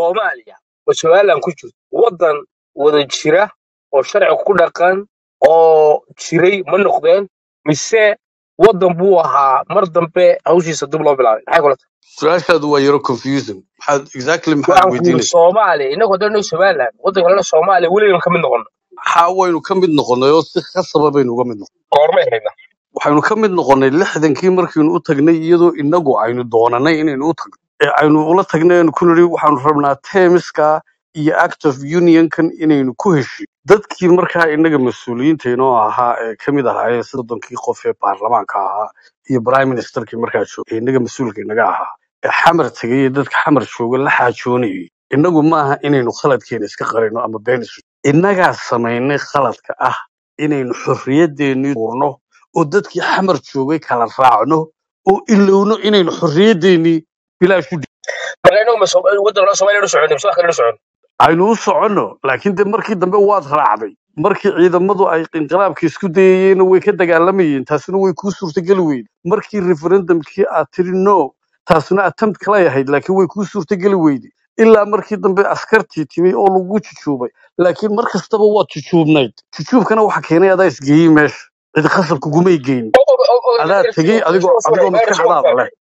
soomaaliya oo somaliland ku jirto waddan wada jira oo sharci ku dhaqan oo jiray ma noqdeen mise waddan buu ahaa mar dambe hawshiisa dib loo bilaabay maxay kula tahay su-aashaadu waa yaro confusing maxaad exactly maxaad waxaan ku yidhi weydiinaysaa soomaaliya innagu haddaan somaliland waddan kalena soomaaliya weligan ka mid noqono maxaa waynu ka mid noqonnay oo si khasaba baynu uga mid noqonnay goormay hayna waxaynu ka mid noqonnay lixdankii markaynu u tagnay iyadoo inagu aynu doonanay inaynu u tagno ee aynu ula tagnay aynu ku nidhi waxaanu rabnaa teemiska iyo act of unionkan inaynu ku heshiin dadkii markaa inaga mas-uuliyiinta inoo ahaa ee ka mid ahaayeen soddonkii qof ee baarlamaanka ahaa iyo prime ministerkii markaa joogay ee inaga mas-uulka inaga ahaa ee xamar tegay ee dadka xamar jooga la xaajoonayay inagu maaha inaynu khaladkeena iska qarino ama been isu innagaa samaynay khaladka ah inaynu xorriyadeennii urno oo dadkii xamar joogay kala raacno oo ilowno inaynu xorriyadeennii bilaash u marka innagu ma Soom- waddan kalena soomaaliya u soconay mise wax kale u soconay aynu u soconno laakiin de markii dambe waad raacday markii ciidamadu ay inqilaabka isku dayayeenna way ka dagaalamayeen taasina way kuu suurtageli weyde markii referendumkii aad tiri no taasina attempt kalay ahayd laakiin way kuu suurtageli weyde ilaa markii dambe askartii timi oo lagu jujuubay laakiin mar kastaba waad jujuubnayd jujuubkana waxa keenay adaa isgeeyey meesha cid khasab kugumay geyn adaa tegey adigoo adigoo maskaxdaada leh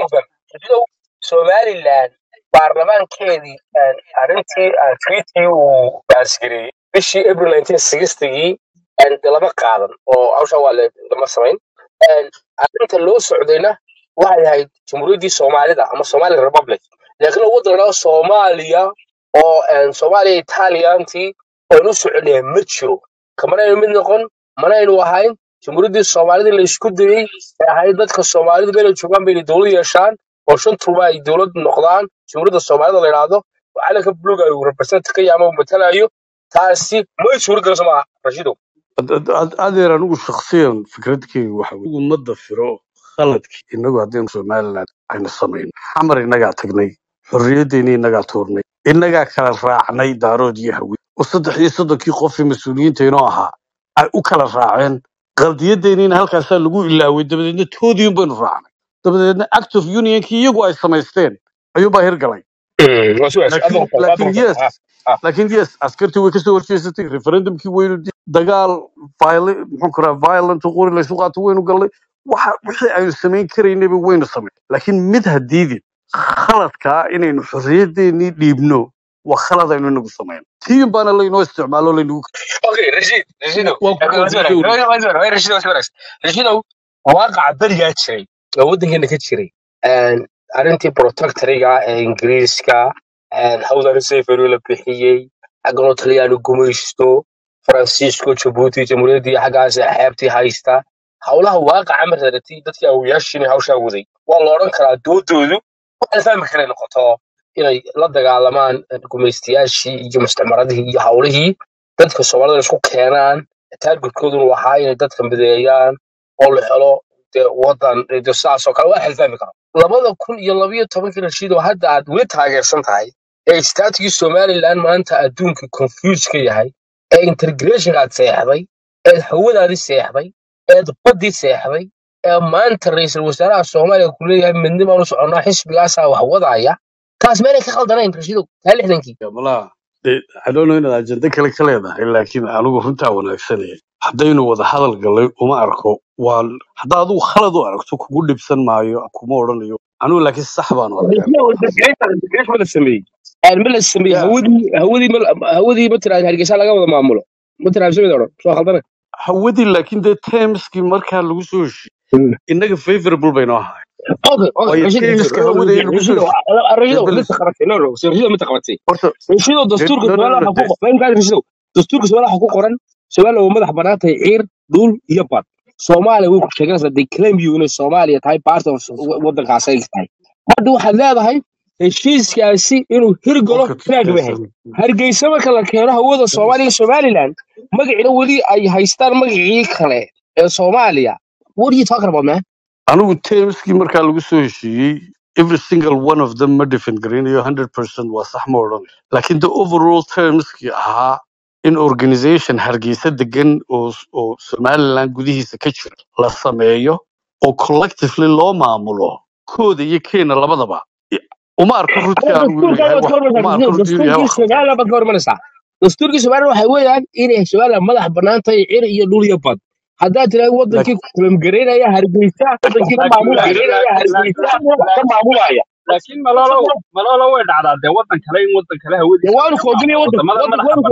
somaliland baarlamaankeedii aan arrintii aan tweetkii uu baasgareeyey bishii april 1960gii aan de lama qaadan oo hawsha waa le- lama samayn Een, arrinta loo socdayna waxay ahayd jamhuuriyaddii soomaalida ama somali republic laakiin waddanka soomaaliya oo een, soomaaliya italiyaantii oonu soconaya ma jiro kamanaynu mid noqon manaynu ahayn jamhuuriyaddii soomaalida la isku dayey ee ahayd dadka soomaalidu meelay joogaan bayna dowlad yeeshaan oo shantuba ay dowlad noqdaan jamhuuriyadda soomaalida la yidhaahdo oo calanka buluga uu represent ka yahay ama uu matalayo taasi may suura galayso maaha rashidow Ad- ad- ad- adeer anigu shakhsiyan fikradkeyga waxa weye ummadda firo khaladkii inagu haddaynu somaliland aynu samayn xamar innagaa tagnay xorriyaddeeni innagaa tuurnay innagaa kala raacnay daarood iyo hawi oo saddex iyo soddonkii qofii mas-uuliyiinta inoo ahaa ay u kala raaceen qaldiyaddeeniina halkaasaa lagu ilaaway dabadeedna toodiin baynu raacnay dabadeedna act of unionkii iyagu ay samaysteen ayuunbaa hirgalay waa sugaas laakiin laakiin yes laakiin yes askartii way kasoo horjeesatay referendumkii waynu di- dagaal viol- muxuu karaa violent oo qori laysu qaato waynu galnay waxa wixii aynu samayn karaynayba waynu samayn laakiin mid hadiidin khaladkaa inaynu xorriyadeennii dhiibno waa khalad aynu inagu samayn tiin baana laynoo isticmaalo laynagu okay rashid rashidow waa ku konfidowna rashidow waaqaca berigaa jiray oo waddankeena ka jiray Een, arrintii protectoriga ee ingiriiska een, hawdan sefero la bixiyey xagganoo talyaanu gumaysto faransiisko jabuuti jamhuuriyaddii xaggaas xeebtii haysta howlaha waaqaca mararati dadkii awoyaashiin hawshaa waday waa la odhan karaa doodoodu waxaa la fahmi karay noqoto inay la dagaalamaan eh, gumaystayaashii iyo mustacmaradihii iyo howlihii dadka soomaalida isku keenaan taargetkooduna waxaa inay dadka mideeyaan oo la helo dee wadan de sidaasoo kale waa xilfahmi karo labada kun iyo labayo tobankii rashiidoo hadda aad weli taageersan tahay ee istaatigii somaliland maanta adduunka confuse ka yahay ee integration aad seexday eed hawadaadii seexday eed baddii seexday ee maanta ra'iisul wasaaraha soomaaliya ku leeyahay midnibaan u soconnaa xisbigaasaa wax wadaya taas meelay ka khaldanayn rashiidow taa lixdankii malaha dee adoono inaad ajende kale ka leedahay laakiin anigu runtaa wanaagsanaya haddaynu wada hadal gallay uma arko waa haddaa adigu khalad u aragto kugu dhibsan maayo kuma odhanayo anigu laakiin sax baan u arkaa ma la sameeyey ma la sameeyey ya hawadii hawadii ma- hawadii ma tiraahda hargeysa laga wada maamulo ma tiraahda samid odhan soo khaldana hawadii laakiin dee termskii markaa lagu soo heshiiyey innaga favorable baynu ahay okay okay waayo rashid termska hawada in lagu soo rashido heshiiyey rashido dee mid beles qabatay no no rashido mid qabatay horta rashido dee dastuurka no no Soomaaliya no waxa ku dee qoran kaas rashido dastuurka Soomaaliya waxa ku qoran Soomaaliya waa madax bannaan tahay ciir dhul iyo bad Soomaaliya way ku sheeganaysaa they claim you inay Soomaaliya tahay part of waddankaas ay tahay hadda waxaad leedahay heshiiskaasi inuu hirgalo qofka inaad wahay tirtirsan hargeysa marka la keeno hawada soomaaliya iyo somaliland magaciina weli ay haystaan magacii kale ee soomaaliya what are you talking about man anigu termskii markaa lagu soo heshiiyey every single one of them ma defend garanayo 100% waa sax ma odhanayo laakiin the overall termskii ahaa in organization hargeysa degan oo oo somaliland gudihiisa ka jira la sameeyo oo collectively loo maamulo kooda iyo keena labadaba I- uma arko runtii ama anigu inuu dastuurkan yahay baad wax ka uma arko runtii inuu yahay dastuurkii wax khaldan somaliland baad ka hormanaysaa dastuurkii somaliland waxay weeyaan inay somaliland madax bannaan tahay cir iyo dhul iyo bad haddaad tiraahdo wadankii laakiin kulamgareynaya hargeysa wadankii ka maamulaya hargeysa wax ka maamulaya laakiin malolo malolo way dhacdaa dee wadan kale in wadan kale dee hawadiisa waanu laga koobinaya maamulo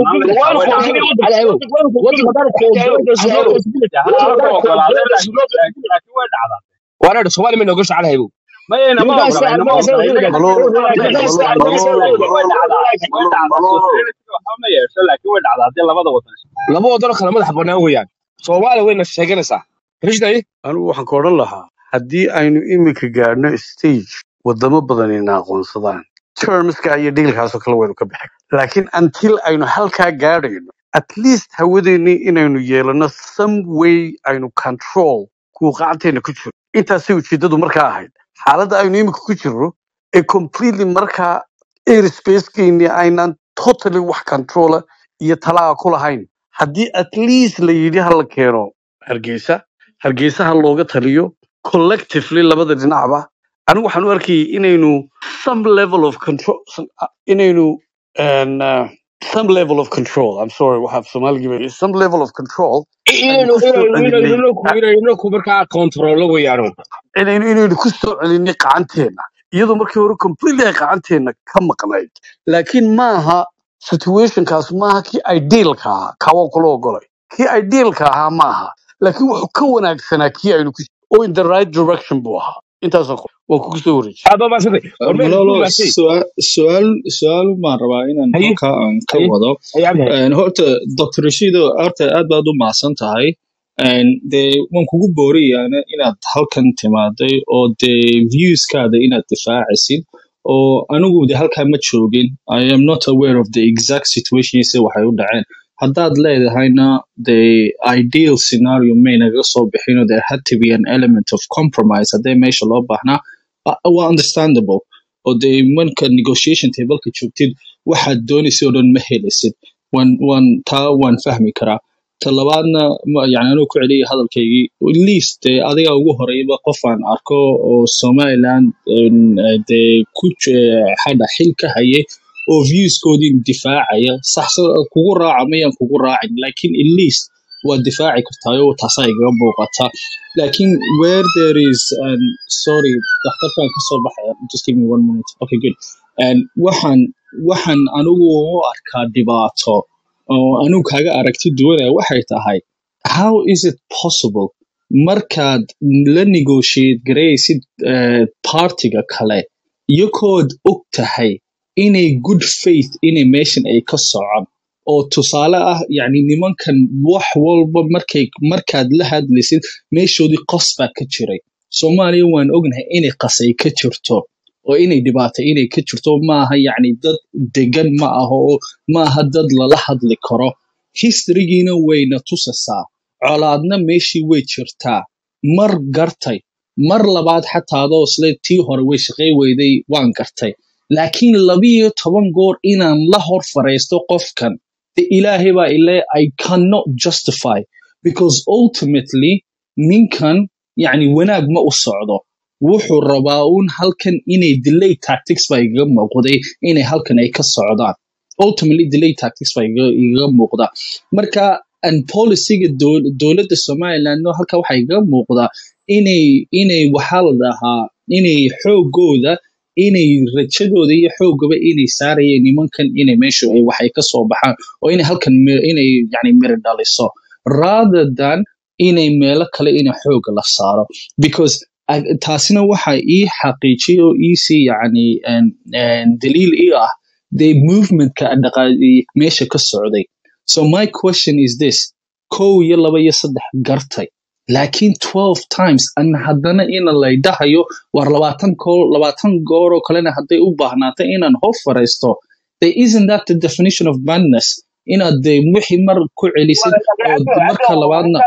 wadanka wadamada wadanka madaxa waanu bannaan koobinaya xitaa wadanka way wadanka dhacdaa wadanka dee halaala ka ogolaadeen laakiin laakiin way dhacdaa waana soomaali ma nooga shacalhaybo mayayna ma nimankaas ogola inama nimankaas ogola inaga malo nimankaas inaga malo laakiin malo way dhacdaa way dhacdaa malo sovereignty waxba ma yeesho laakiin way dhacdaa dee labada wadan laba wadanoo kale madax bannaan weeyaan soomaaliya wayna sheeganaysaa rishday anigu waxaan ka odhan lahaa haddii aynu iminka gaadhno stage wadamo badan ina aqoonsadaan termska iyo dhigilkaasoo kale waynu ka bixi laakiin until aynu halkaa gaadhayno at least hawadeennii inaynu yeelano some way aynu control kuwa qacanteena ku jiro intaasay ujeeddadu markaa ahayd xaaladda aynu iminka ku jirno ee completely markaa airspacekeennii aynaan totally wax controla iyo talaa ku lahayn haddii at least la yidhi ha la keeno hargeysa hargeysa ha looga taliyo collectively labada dhinacba anigu waxaan u arkayay inaynu some level of control inaynu and, uh, some level of control i'm sorry waxaa soomaaligii baa- some level of control aynu inaynu ku soo inaynu celinay inaynu ku inaynu ku markaa kontrolo weeyaano inaynu inaynu ku soo celinay qacanteena iyadoo markii hore completely ay qacanteena ka maqnayd laakiin maaha situationkaas maaha kii idealka ahaa kawa kula ogolay kii idealka ahaa maaha laakiin wuxuu ka wanaagsanaa kii aynu ku oo in the right direction buu ahaa intaasoo kale waan kugu soo wareejiyay aad baa maasantay war meel malolo ku maasay su'aal su'aal su'aal baan rabaa inaan haye halkaa aan ka haye wado haye cabdi haye Een, horta dr rashido horta aad baad u mahadsan tahay Een, dee waan kugu booriyaana inaad halkan timaaday oo dee viewskaada inaad difaacisid oo anigu de halkaa ma joogin i am not aware of the exact situations waxay u dhaceen haddaad leedahayna the ideal scenario may naga soo bixino there had to be an element of compromise haddee meesha loo baahnaa uh, waa understandable oo dee marka negotiation tableka joogtid waxaad doonaysa oo dhan ma helaysid waan waan taa waan fahmi karaa ta labaadna ma- yani anuu ku celiyay hadalkaygii at least dee adiga ugu horeyba qof aan arko oo somaliland een, eh, dee ku j- hadha xil ka hayay oo viewskoodii difaacaya sax kugu raaca mayaan kugu raacin lakin at least waad difaaci kartaayo taasaa igaga muuqata lakin where there is um, sorry dhakhtarkan kasoo baxaya just give me one minute okay good and waxaan waxaan anigu u arkaa dhibaato oo anigu kaaga aragti duwanaya waxay tahay how is it possible markaad la negotiate garaysid uh, partiga kale iyagood og tahay inay good faith inay meeshan ay ka socon oo tusaale ah yani nimankan wax walba markay markaad la hadlaysid meeshoodii qos baa ka jiray soomaaliya waan ognahay inay qasay ka jirto oo inay dhibaato inay ka jirto maaha yani dad degan ma aha oo maaha dad lala hadli karo historygiina wayna tusasaa colaadna meeshii way jirtaa mar gartay mar labaad xataa adoo isle tii hore way shaqay weyday waan gartay laakiin labiyo toban goor inaan la hor fariisto qofkan de ilaahay baa ile i cannot justify because ultimately ninkan yani wanaag ma u socdo wuxuu rabaa un halkan inay delay tactics baa igaga muuqday inay halkan ay ka socdaan ultimately delay tactics baa igaga igaga muuqda marka and policyga dow- dowladda somaliland no halka waxaa igaga muuqdaa inay inay waxaa la dhahaa inay xoogooda inay rajadooda iyo xoogaba inay saarayeen nimankan inay meeshu ay waxay ka soo baxaan oo inay halkan mi- inay yani miri dhaliso rather than inay meelo kale ina xooga la saaro because ag- taasina waxa ii xaqiijiyay oo iisii yani en- en daliil ii ah the movementka dhaqa- meesha ka socday so my question is this kow iyo laba iyo saddex gartay laakiin 12 times an haddana ina laydhahayo war labaatan kool labaatan goor oo kalena hadday u baahnaato inaan hor fariisto they isn't that the definition of madness inaad de wixii mar ku celisid oo marka labaadna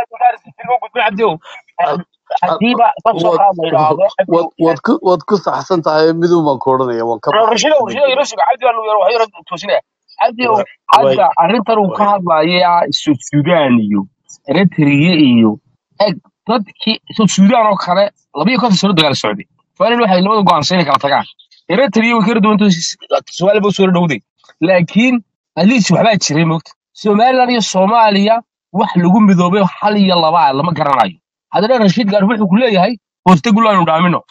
hadiiba ka soo waad qaad la yidhaahdo waad waad ku waad ku saxsan tahay midun baan ku odhanaya waan ka baxay rashido rashido ilo suga cabdi baa lagu yaro waxay toosinaya cabdi Wa- way hadda arrintan uu ka way hadlaya Sud Sudan iyo Eritrea iyo eg dadkii Sud Sudan oo kale laba iyo konton sano dagaal socday Soomaaliya waxay labada go'aansan inay kala tagaan eritrea way kala duwanta soomaaliya ba soo dhowday laakiin atleast waxbaa jiray moogta somaliland iyo soomaaliya wax lagu midoobay hal iyo laba ah lama garanayo haddana rashiid gaar wuxuu ku leeyahay hooste gulaanu dhaamino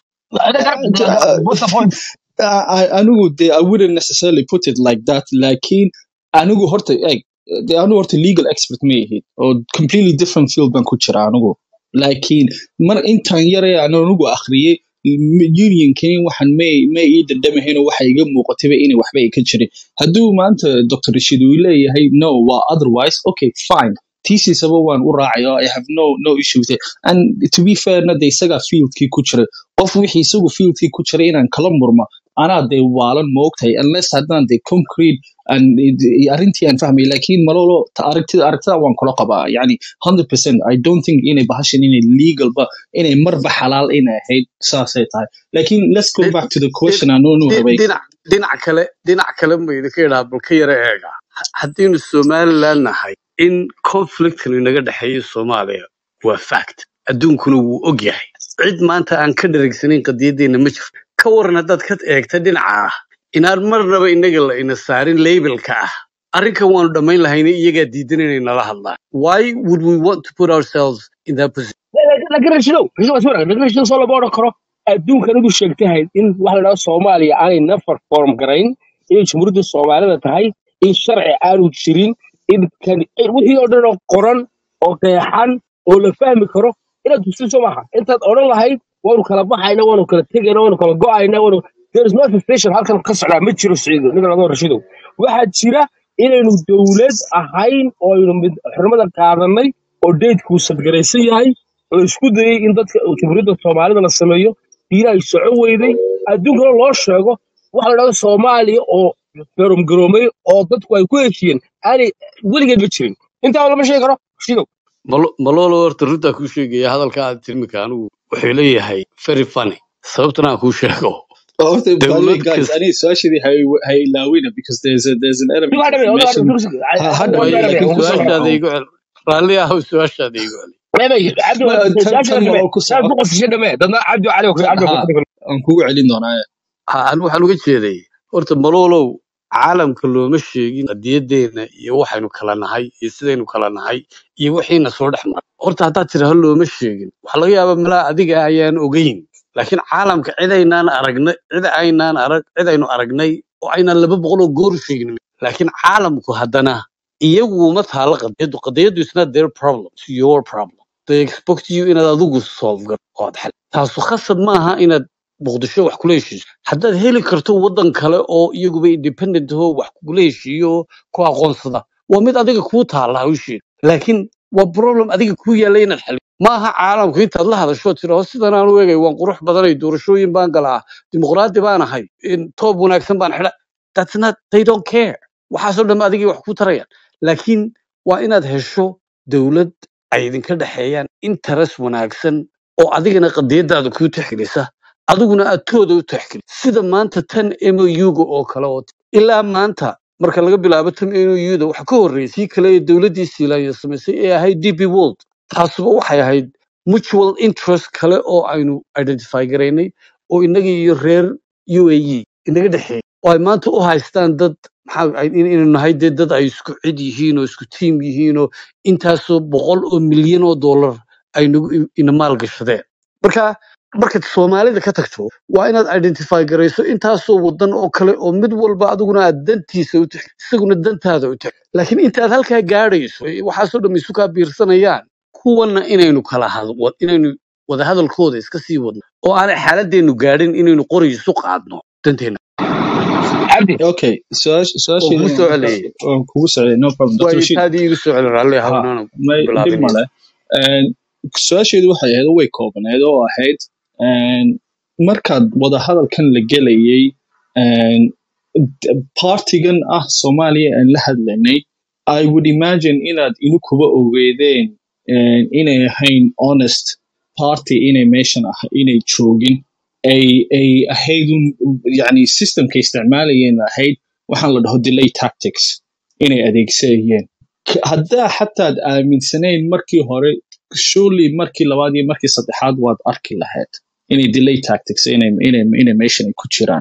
what's the point I- anigu de I wouldn't necessarily put it like that laakiin anigu horta eg de anigu horta legal expert ma ihid oo completely different field baan ku jira anigu laakiin mar intaan yare aan anigu akhriyey unionkani waxaan may may ii dandhamahayn oo waxa iga muuqatayba inay waxba ay ka jirin hadduu maanta dr rashid uu leeyahay no waa otherwise okay fine tiisiisaba waan u raacaya i have no no issue with it and to be fair na de isagaa fieldkii ku jiray qof wixii isagu fieldkii ku jiray inaan kala murmo anaa dee waalan moogtahay unless haddaan de concrete and arrintii aan fahmay laakiin malolo ta- aragtida aragtida waan kula qabaa yani 100% i don't think inay bahashan inay legalba inay marba xalaal inay ahayd saasay tahay laakiin let's go Di- back to the di- question aanu di- rabay dhinac dhinac kale dhinac kale maynu ka idhaa bal ka yara eega Ha- haddiinu somaliland nahay in conflictkan inaga dhexeeya soomaaliya waa fact adduunkuna wuu og yahay cid maanta aan ka dheregsanayn qadiyadeena ma jirto ka waran haddaad ka eegta dhinaca ah inaan marnaba inaga la ina saarin labelka ah arrinkan waanu dhammayn lahayna iyagaa diidan inay nala hadlaan why would we want to put ourselves in that position laakiin rashidow rashidow waa sawir laakiin rashidow soo lama odhan karo adduunkan ugu sheegtahay in waxa la dhahdo soomaaliya aanay nafar form garayn inay jumhuuriyadda soomaalida tahay in sharci aanu jirin in kan in wixii oo dhan oo qoran oo qeexan oo la fahmi karo inaad tusiso maaha intaad odhan lahayd waanu kala baxayna waanu kala tegayna waanu kala go'ayna waanu there is no station halkan ka socdaa ma jiro siciido ninka laga rashidow waxaa jira inaynu dowlad ahayn oo aynu mid xurmada qaadanay oo deydkuu sadgaraysan yahay oo isku dayay in dadka jumhuuriyadda soomaalida la sameeyo diina ay soco weyday adduunkana loo sheego waxa la dhahdo soomaaliya oo garoomgaroomay oo dadku ay ku heshiyeen aanay weligeed ma jirin intaa lama sheegi karo shidow Malo- malolo horta runtaa kuu sheegaya hadalka aad tilmika anigu wuxuu leeyahay very funny sababtana aan kuu sheego Horta, by the way, dowlad guys, kasta I need su'aashadii ha ha ilaawina because there's a there's an element Digu of hadhabe, odaga information dursi. ha ha Waa way dhameeyo hadhabe, laakiin laakiin waa ku hadhabe. su-aashaada soco igu cel raalli ahow su-aashaada igu cel Leebay, cabdi Ma- tan su'aasha tan dhame. maloo ku Saad soco ku qosishay dhame. Dadna cabdi cali oo Ta- cabdi ha ku aan kugu celin doonaa Ha, an waxaan uga jeeday horta malolow caalamka looma sheegin qadiyadeena iyo waxaynu kala nahay iyo sidaynu kala nahay iyo wixiina soo dhex maray horta haddaad tiraha looma sheegin waxaa laga yaabaa malaa adiga ayaan ogeyn laakiin caalamka cid aynaan aragnay cid aynaan arag cid aynu aragnay oo aynaan laba boqol oo goor sheegin laakiin caalamku haddana iyagu uma taala qadiyadu qadiyadu is not their problem it's your problem they expect you inaad adigu solve gar ood xal taasu khasab maaha inaad muqdisho wax kula heshiiso haddaad heli karto waddan kale oo iyaguba independent oo wax kugula heshiiyo oo ku aqoonsada waa mid adiga kuu taala hawsheeda laakiin waa problem adiga kuu yaalla inaad xaliyo maaha caalamku intaad la hadasho tiraho sidan aan u egay waan qurux badanay doorashooyin baan galaa dimuqraadi baan ahay in toob wanaagsan baan xidha that's not they don't care waxaasoo dhan adigay wax ku tarayaan laakiin waa inaad hesho dowlad ay idinka dhexeeyaan interes wanaagsan oo adigana qadiyadaada kuu tixgelisa adiguna aad tooda u tixgeli sida maanta tan mouga oo kale oo ilaa maanta marka laga bilaabo tan mouda waxa ka horreysay kale ee dowladdii siilaanya samaysay ee ahayd db world taasuba waxay ahayd mutual interest kale oo aynu identify garaynay oo innaga iyo reer uae inaga dhexeeyay oo ay maanta u haystaan dad maxaa ay- in- inaynu nahay dee dad ay isku cid yihiin oo isku tiim yihiin oo intaasoo boqol oo milyan oo dollar ay nagu ina maalgashadeen marka markaad soomaalida ka tagto waa inaad identify garayso intaasoo wadan oo kale oo mid walba adiguna aad dantiisa u tix isaguna dantaada u tix laakiin intaad halkaa gaadhayso ee waxaasoo dhan isu kaa biirsanayaan kuwana inaynu kala had wa- inaynu wadahadalkooda iska sii wadno oo aanay xaaladeennu gaadhin inaynu qori isu qaadno danteena cabdi okay su'aash oo su'aasheeda kugu soo celiyey waan kugu socday no problem dr waayo rashid taadii igu soo celi raalli ha hawnaan may dhib bilaabin male Een, su-aasheedu waxay ahayd oo way koobanayd oo ahayd een, markaad wadahadalkan la gelayay een, d- partigan ah soomaaliya aan la hadlanay i would imagine inaad inukuba ogeedeen een, inay ahayn honest party inay meeshan ah inay joogin ay ay ahayd un yani systemka isticmaalayeen ahayd waxaan la dhaho delay tactics inay adeegsanayeen K- haddaa xataad aaminsanayn markii hore surely markii labaad iyo markii saddexaad waad arki lahayd inay delay tactics inay inay inay meeshan ay ku jiraan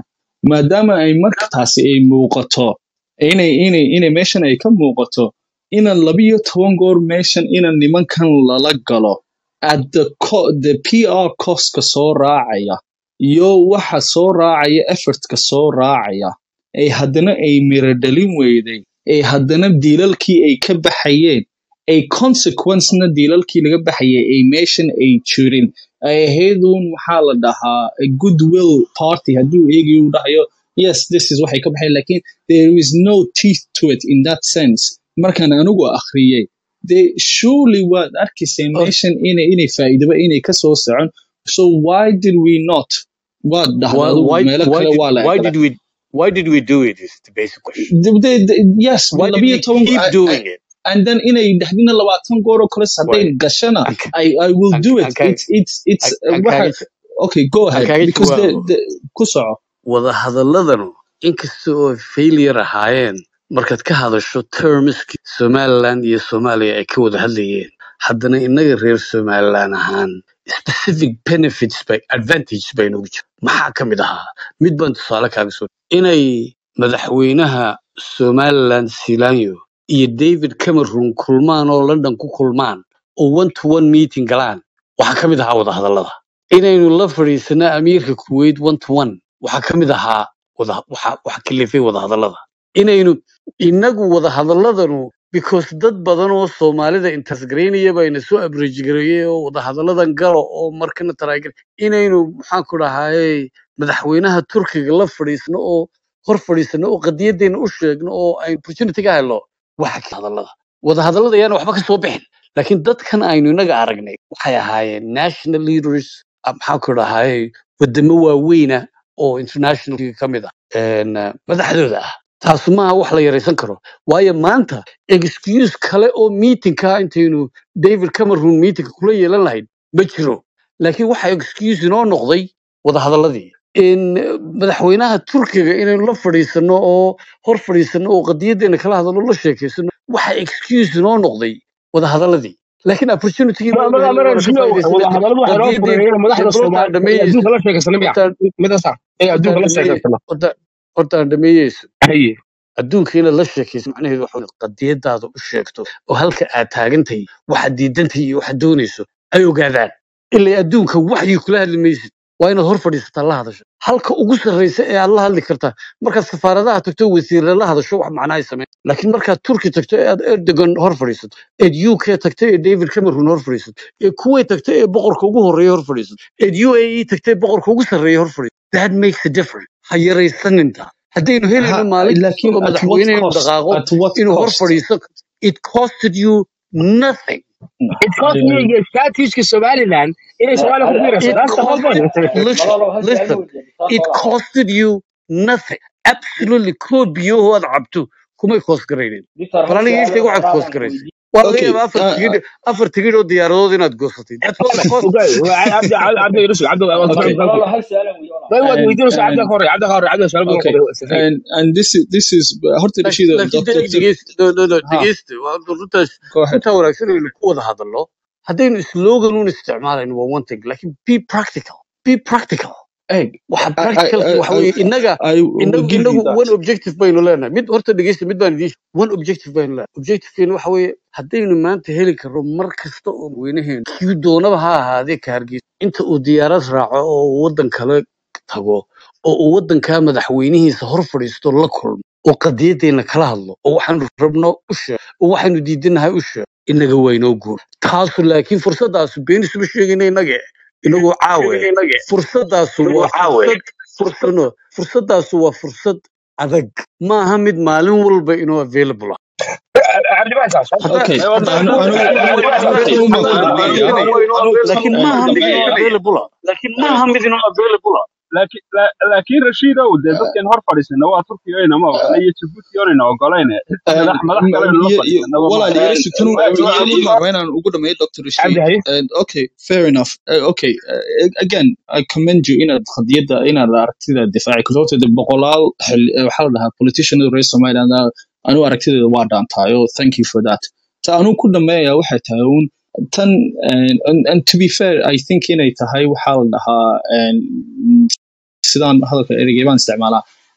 maadaama ay markaasi ay muuqato inay inay inay meeshan ay ka muuqato inan labiyo toban goor meeshan inan nimankan lala galo at the, co- the PR costka soo raacaya iyo waxa soo raacaya effortka soo raacaya ay haddana ay miro dhalin weyday ay haddana diilalkii ay ka baxayeen ay consequencena diilalkii laga baxayay ay meeshan ay jirin ay ahayd uun maxaa la dhahaa a goodwill party hadduu eegayo uu dhahayo yes this is waxay ka baxayan lakin there is no teeth to it in that sense markaan anigu akhriyey de surely waad arkayseen Or- meeshan inay inay faa'iidaba inay ka soo socon so why did we not waad dhahda why adigu why meelo why kale did waa la why ekala did we why did we do it is the basic question De- de- de- yes why did labiyo we toban keep I- I- doing it and then inay dhexdina labaatan goor oo kale hadday why gashana aan ka- I, I will aan do ka- it aan kaaga it's it's it's aan uh, aan waxa kaaga okay go aan ahead kaaga because the, jawaabo the ku soco wadahadaladanu inkasta oo failure ahaayeen markaad ka hadasho termiskii somaliland iyo soomaaliya ay ka wada hadlayeen haddana innaga reer somaliland ahaan specific benefits by advantage bay noogu jira maxaa ka mid ahaa mid baan tusaale kaaga soo inay madaxweynaha somaliland silanyo iyo david cameron kulmaan oo london ku kulmaan oo one to one meeting galaan waxaa ka mid ahaa wadahadallada inaynu la fadhiisano amiirka kuwait one to one waxaa ka mid ahaa wada waxa waxa kalifay wadahadallada inaynu inagu wadahadaladanu because dad badan oo soomaalida intasgaraynaya bayna soo abrejigareeyey oo wadahadalladan galo oo markana taraagal inaynu maxaan ku dhahaye madaxweynaha turkiga la fadhiisno oo hor fadhiisano oo qadiyadeena u sheegno oo ay opportunity ka helno waxa ka hadallada wadahadallada ayaana waxba ka soo bixin laakiin dadkan aynu inaga aragnay waxay ahaayeen national leaders ah, maxaan ku dhahaye wadamo waaweyna oo international ka mid ah een, eh, madaxdooda ah taasu maaha wax la yaraysan karo waayo maanta excuse kale oo meetingka intaynu david cameron meetingka kula yeelan lahayd ma jiro laakiin waxa excuse inoo noqday wadahadaladii in eh, madaxweynaha turkiga inaynu la fadhiisano oo hor fadhiisano oo qadiyadeena kala hadalo la sheekaysano waxa excuse inoo noqday wadahadaladii laakiin opportunity Ma- ma- ma- rasmiyo wadahadalladu waxay noo fureeyeen madaxda Soomaaliya ee adduunka la sheekaysana miya midaasa ee adduunka la sheekaysana horta aan dhameeyeyso haye adduunka inaad la sheekayso macnaheedu waxa weeye qadiyadaada u sheegto oo halka aad taagantahay waxaad diidantahay iyo waxaad doonayso ay ogaadaan ilaa adduunka waxyi kula hadli maysid waa inaad hor fadhiisataa la hadasho halka ugu sarreysa ee aad la hadli kartaa markaad safaaradaha tagto wasiirre la hadasho wax macnahay sameyn laakiin markaad turki tagto ee aad erdogan hor fadhiisato eed u k tagto ee david cameron hor fadhiisato ee kuwait tagto ee boqorka ugu horreeya hor fadhiisato eed u a e tagto ee boqorka ugu sarreeya hor fadhiisato that makes a difference ha yaraysaninta haddaynu helayno ha maalin kasta lakin oo at what madaxweyne inuu cost dhaqaaqo at what inuu hor cost fadhiisto it costed you nothing it cost me your statuska Somaliland inay Soomaaliya ku biirayso it that's the whole costed point listen listen it costed you nothing absolutely kood biyahoo aad cabto kumay koos garaynin bal aniga ii sheeg waxaad koos garaysay waa laga okay yaabaa afar uh, tigidh afar tigidh oo diyaaradood inaad goosatay that's what it cost okay عبد عبد يرسل عبد okay ما هو and ويديروا عبد and الخوري عبد الخوري عبد السلام okay سفير and and this is this is horta laakiin Rashida laakiin doctor de- dhegeysta no no no ha dhegeysta waa runtaas go ahead runtaa wanaagsan aynu ku wada hadalno haddaynu slogan un isticmaalayno waa one thing laakiin be practical be practical egg waxa I I practicalki I waxa I, weeye innaga I will inagu give you inagu that one objective baynu leenahay mid horta dhegeysta mid baan idiin sheegay. one objective baynu leenahay objectivekeenu waxa weeye haddaynu maanta heli karno mar kasta oo weynaheenu kii doonaba ha ahaadee ka hargeysa inta uu diyaarad raaco oo uu waddan kale tago oo uu waddankaa madaxweynihiisa hor fadhiisto la kulmo oo qadiyadeena kala hadlo oo waxaanu rabno u sheeg oo waxaanu diidanahay u sheeg inaga waa inoo guur taasu laakiin fursadaasu beenisuma sheegayna inage inagoo caawe fursadaasu waa fursad fursad no fursadaasu waa fursad adag maaha mid maalin walba inoo available ah عبد الباسط haddaa okay haddaa anu anu available anu available anu maaha anu laakiin anu maaha mid inoo anu available ah laakiin maaha mid inoo available ah laakiin la- laakiin rashiidow dee dadkan hor fadhiisana waa turkiga inama ogola iyo jabuuti oonayna ogolayne xitaa madax madax kale aynu la fadhiisanaba ma walaal ogola iga sukanu iga marba inaan ugu dhameeyo dr عبد rashid هاي and okay fair enough uh, okay uh, again i commend you inaad qadiyadda inaad aragtida difaaci karto horta dee boqolaal xil eh, waxaa la dhahaa politician reer somaliland ah, anu aragtideeda waa dhaantaayo thank you for that ta anu ku dhameeya waxay tahay un tan and, and, and to be fair i think inay tahay waxaa la dhahaa and, sidaan hadalka ereyga baan isticmaalaa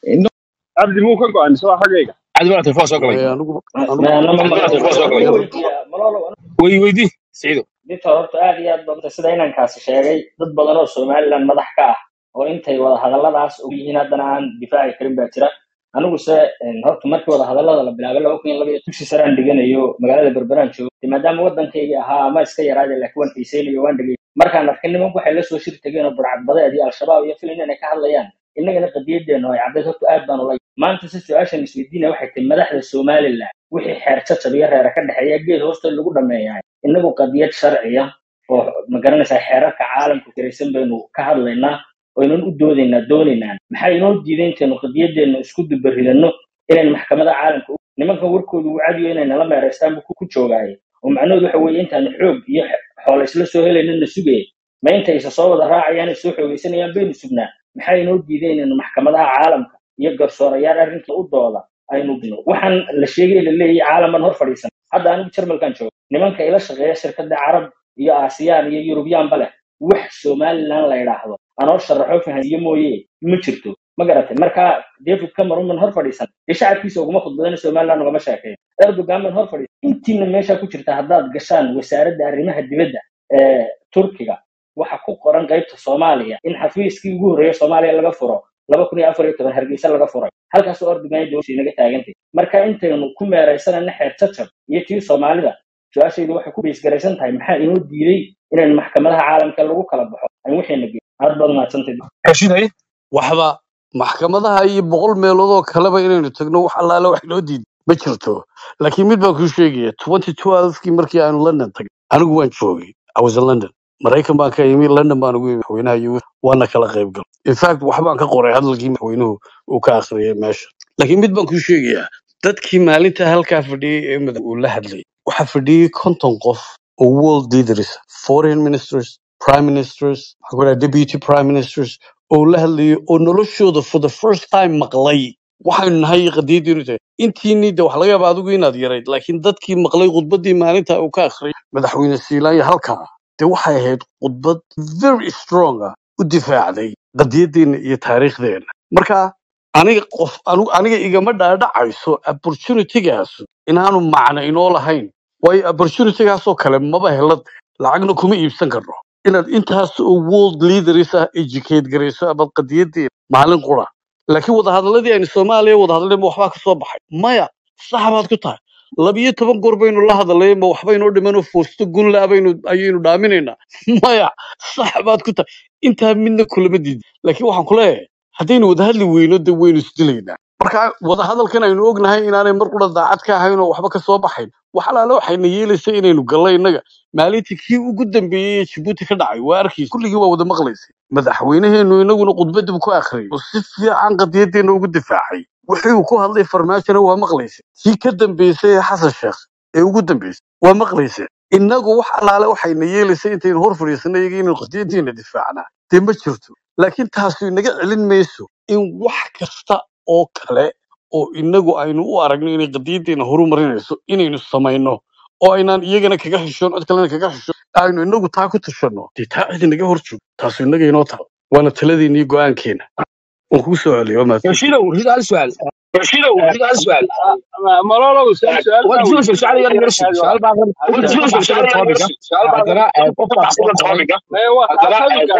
cabdi muu ka go-an mise waa xaggayga cabdi baa telefoon soo galay maya anigu anigu ma nama cabdi baa maqlo telefoon soo galay yar weydiiya malolo wey weydii siciido dictor horta aad iyo aad baa sida inankaasi sheegay dad badan oo somaliland madax ka ah oo intay wada hadalladaas og yihiin haddana aan difaaci karin baa jira anigu se een, horta markii wada hadallada la bilaabay laba kun iyo laba iyo dugsi saraan dhiganayo magaalada berberaan joogo dee maadaama waddankayga ahaa ama iska yaraade laakiin waan xiiseynayo waan dhegay markaan arkay nimanku waxay la soo shir tageen oo burcadbadeed iyo al-shabaab iyo filin inay ka hadlayaan innagana qadiyadeenu ay caddayd horta aad baan ula maanta si su-aashan isweydiinaya waxay tahay madaxda somaliland wixii xeer jajab iyo reera ka dhexeeya geed hoosta lagu dhameeyahay inagu qadiyad sharciya oo magaranaysaa xeerarka caalamka kiraysan baynu ka hadlaynaa waynan u doodaynaa doonaynaan maxaa inoo diiday intaynu qadiyadeenu isku dubaridano inaynu maxkamada caalamka u nimankan warkoodu uu cadiyo inay nala meeraystaan buu ku ku joogaaye oo macnaheedu waxa weeye intaanu xoog iyo xoolo isla soo helaynana sugaya ma intay isa soo wada raacayaan ay soo xoogaysanayaan baynu sugnaa maxaa inoo diiday inaynu maxkamadaha caalamka iyo garsoorayaal arrinka u dooda aynu gino waxaan la sheegay la leeyahay caalaman hor fadhiisan hadda anigu jarmalkan joogo nimanka ila shaqeeya shirkada carab iyo aasiyaan iyo yurubiyaanba leh wax somaliland la yidhaahdo anoo sharaxo fahansiye mooye ma jirto ma garatay marka david cameron man hor fadhiisan dee shacabkiisa uguma khudbadana somaliland ugama sheekeeyo erdogan man hor fadhiisan intiina meesha ku jirta haddaad gashaan wasaaradda arrimaha dibadda ee turkiga waxa ku qoran qaybta soomaaliya in xafiiskii ugu horreeya soomaaliya laga furo laba kun iyo afar iyo toban hargeysa laga furay halkaasoo erdogan dowladda inaga taagantay marka intaynu ku meeraysanayna xeer jajab iyo tii soomaalida su-aashaydu waxay ku beysgaraysan tahay maxaa inoo diiday inaynu maxkamadaha caalamka lagu kala baxo aan waxayna geyn aad baad mahadsantahay rashiid haye waxba maxkamadaha iyo boqol meelood oo kaleba inaynu tagno wax allaale wax inoo diiday ma jirto laakiin mid baan kuu sheegaya twenty twelvekii markii aanu london tagay anigu waan joogay i was in london maraykan baan ka yimi london baan ugu yimi madaxweynaha iyo waana kala qayb galay in fact waxbaan ka qoray hadalkii madaxweynuhu uu ka akhriyay meesha laakiin mid baan kuu sheegayaa dadkii maalinta halkaa fadhiyey ee madax uu la hadlayay waxaa fadhiyey konton qof oo world leaders foreign ministers prime ministers waxaa ku dhaha deputy prime ministers oo la hadlayay oo noloshooda for the first time maqlay waxaynu nahay qadiyadiinu tahay intiinii de wax laga yaaba adigu inaad yarayd laakiin dadkii maqlay khudbaddii maalinta uu ka akhriyay madaxweyne siilaanya halkaa de waxay ahayd khudbad very strong ah u difaacday qadiyaddeena iyo taariikhdeena marka aniga qof anu- aniga igama dhaadhacayso opportunitygaasu inaanu macno inoo lahayn waayo opportunitygaasoo kale maba helad lacagna kuma iibsan karno inaad intaas oo world leaders ah educate garayso abad qadiyadeena maalin qura laakiin wadahadaladii aynu soomaaliya wadahadalay ma waxbaa ka soo baxay maya sax baad ku tahay labiyo toban goor baynu la hadalay ma waxbaynoo dhimanoo foosto gunla baynu ayaynu dhaaminaynaa maya sax baad ku tahay intaa midna kulama diidin laakiin waxaan ku leeyahay haddaynu wadahadli weyno de waynu isdilaynaa marka wadahadalkan aynu ognahay inaanay mar qura daacad ka ahayn oo waxba ka soo baxayn wax alaale waxayna yeelaysa inaynu gallo innaga maalintii kii ugu dambeeyey ee jabuuti ka dhacay waa arkaysa kulligii waa wada maqlaysay madaxweynaheenu inaguna khudbadii buu ku akhriyay oo si fiican qadiyadeena ugu difaacay wixii uu ku hadlay farmaajona waa maqlaysay tii ka dambeysay ee xasan sheekh ee ugu dambeysay waa maqlaysay innagu wax alaale waxayna yeelaysa intaynu hor fadhiisana iyaga inaynu qadiyadeena difaacnaa dee ma jirto laakiin taasi inaga celin mayso in wax kasta oo kale oo inagu aynu u aragno inay qadiyadeena horumarinayso inaynu samayno oo aynaan iyagana kaga xishoon cid kalena kaga xishoon aynu inagu taa ku tashanno dee taa cid inaga hor joog taasu inaga inoo taal waana taladeena iyo go-aankeena waan kugu soo celiyo waa mahadsantihin rashiidow rashiid hal su'aal rashiidow rashiid hal su'aal malolow su-aal su-aal waad baa filaysaa su'aal yar yar weydiinaya su'aal baa waad ka baxsan topiga haddana eh, qofka soo qoray maya waa tabiga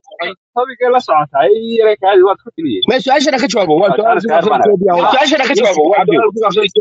tabigay la socotaa i yare kaadi waad ku tiliyey ما سؤال شنو كجوابه هو waa سؤال su-aal كذا su-aal في baan سؤال شنو كجوابه هو سؤال كذا في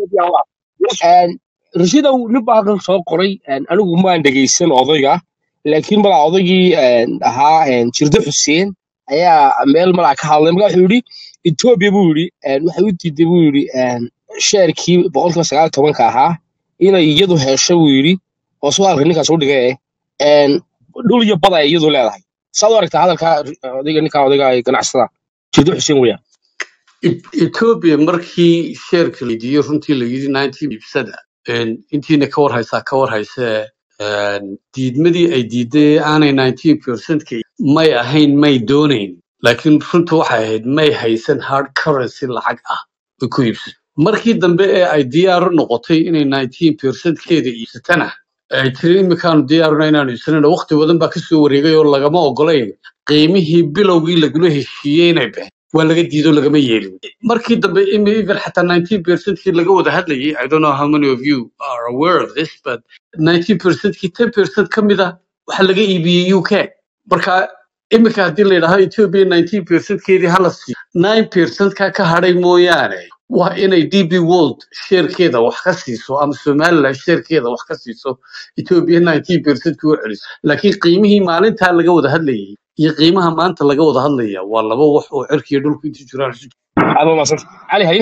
سؤال رشيدا نبغى kan soo qoray anigu maan dhageysan odayga laakiin mala odaygii ahaa jirde xuseen ayaa meel malaa ka hadlay marka wuxuu yidhi etoobiya buu yidhi waxay u diiday buu yidhi sheerkii boqolkiiba sagaal iyo tobanka ahaa inay iyadu hesho buu yidhi oo su'aalka ninkaas u dhigay eh, dhul iyo bad ay iyadu leedahay saad u aragtaa hadalka odayga ninka odayga ee ganacsada jirde xuseen weeyaan E- Ethiopia markii sheerka la diiday runtii la yidhi 19 ibsada een, intiina ka war haysaa ka war haysee een, diidmadii ay diiday aanay 19% may ahayn may doonayn laakiin runta waxay ahayd may haysan hard currency lacag ah ay ku iibsato markii dambe ee ay diyaar u noqotay inay 19% keeda iibsatana ay tiri imikaanu diyaaruna inaanu iibsanayno waqti badan baa kasoo wareegay oo lagama ogolayn qiimihii bilowgii lagula heshiiyey inay baxeen waa laga diido lagama yeelin markii dambe imi even xataa 19 percentkii laga wada hadlayay i don't know how many of you are aware of this but 19 percentkii 10 percent ka mid ah waxaa laga iibiyey uk marka iminka haddii la yidhaaho ethiopia 19 percentkeedii hala siiyo 9 percentkaa ka hadhay mooyaane waa inay db world sheerkeeda wax ka siiso ama somaliland sheerkeeda wax ka siiso ethiopia 19 percent u celiso laakiin qiimihii maalintaa laga wada hadlayay iyo qiimaha maanta laga wada hadlaya waa laba wax oo cirkiiyo dhulku inta jiraan isu aad maasanta cali haye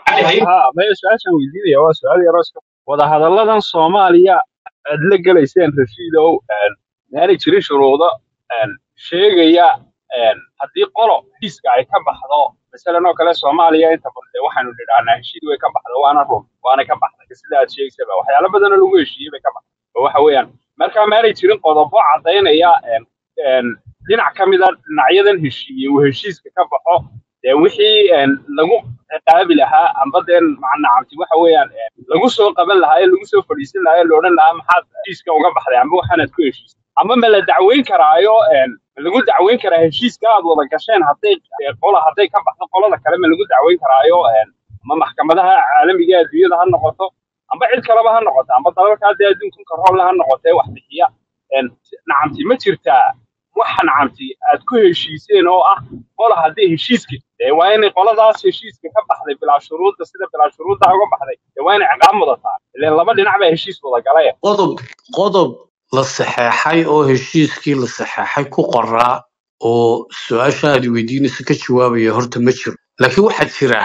ha maya su-aashaan weydiinaya waa su-aal yaroo iska wadahadalladan soomaaliya aad la gelayseen rashiidow maanay jirin shuruudo een, sheegaya een, haddii qolo heshiiska ay ka baxdo masalan oo kale soomaaliya inta badan dee waxaanu nidhahnaa heshiid way ka baxdo waana run waana ka baxday sida aad sheegaysaba waxyaalo badanoo lagu heshiiyey bay ka baxday oo waxa weeyaan marka maanay jirin qodobo caddaynaya een, een, dhinac ka mida dhinacyadan heshiiyey uu heshiiska ka baxo dee wixii een, lagu ciqaabi lahaa amba dee macnacamti waxa weeyaan een, lagu soo qaban lahaa ee lagu soo fadhiisan lahaa ee la odhan lahaa maxaad heshiiska uga baxday amba waxaanaad ku heshiisay ama ma la dacweyn karaayo een, ma lagu dacweyn karaa heshiiska aad wada gasheen hadday ee, qola hadday ka baxdo qolada kale ma lagu dacweyn karaayo een, ama maxkamadaha caalamiga ee adduunyada ha noqoto amba cid kaleba ha noqoto amba dalalka hadda adduunka karoole ha noqoto ee wax bixiya een, nacamti ma jirtaa waxa nacamti aad ku heshiiseen oo ah qola haddii heshiiska dee waa inay qoladaas heshiiska ka baxday bilaa shuruudda sida bilaa shuruudda uga baxday dee waa inay ciqaab mudataa ileen laba dhinac baa heshiis wada galay qodob qodob la saxeexay oo heshiiskii la saxeexay ku qoraa oo su-aasha aad weydiinaysa ka jawaabaya horta ma jiro laakiin waxaa jira